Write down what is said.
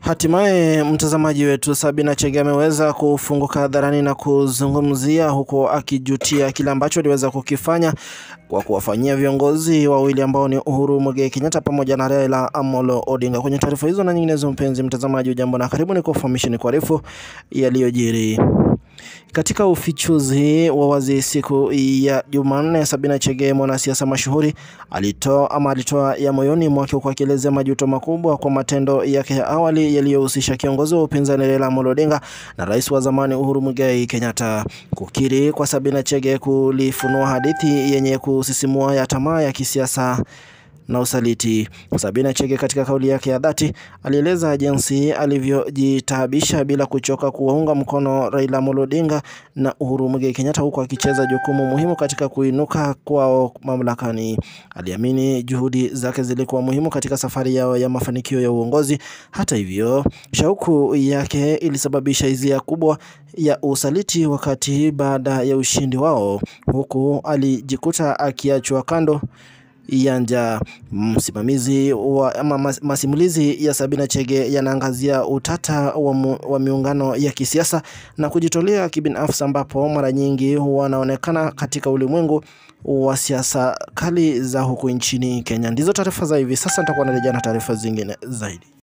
Hatimaye mtazamaji wetu Sabina Chege ameweza kufunguka hadharani na kuzungumzia huku akijutia kile ambacho aliweza kukifanya kwa kuwafanyia viongozi wawili ambao ni Uhuru Muigai Kenyatta pamoja na Raila Amolo Odinga. Kwenye taarifa hizo na nyinginezo, mpenzi mtazamaji, ujambo na karibu, ni kufahamisha ni kuarifu yaliyojiri katika ufichuzi wa wazi siku ya Jumanne, Sabina Chege, mwanasiasa mashuhuri, alitoa ama alitoa ya moyoni mwake kwa akielezea majuto makubwa kwa matendo yake ya awali yaliyohusisha kiongozi wa upinzani Raila Amolo Odinga na rais wa zamani Uhuru Muigai Kenyatta. Kukiri kwa Sabina Chege kulifunua hadithi yenye kusisimua ya tamaa ya kisiasa na usaliti. Sabina Chege katika kauli yake ya dhati alieleza jinsi alivyojitaabisha bila kuchoka kuwaunga mkono Raila Amolo Odinga na Uhuru Muigai Kenyatta huku akicheza jukumu muhimu katika kuinuka kwao mamlakani. Aliamini juhudi zake zilikuwa muhimu katika safari yao ya mafanikio ya uongozi. Hata hivyo, shauku yake ilisababisha hisia kubwa ya usaliti wakati baada ya ushindi wao, huku alijikuta akiachwa kando ya njaa. Msimamizi wa ama masimulizi ya Sabina Chege yanaangazia utata wa, mu, wa miungano ya kisiasa na kujitolea kibinafsi ambapo mara nyingi wanaonekana katika ulimwengu wa siasa kali za huku nchini Kenya. Ndizo taarifa za hivi sasa, nitakuwa narejea na taarifa zingine zaidi.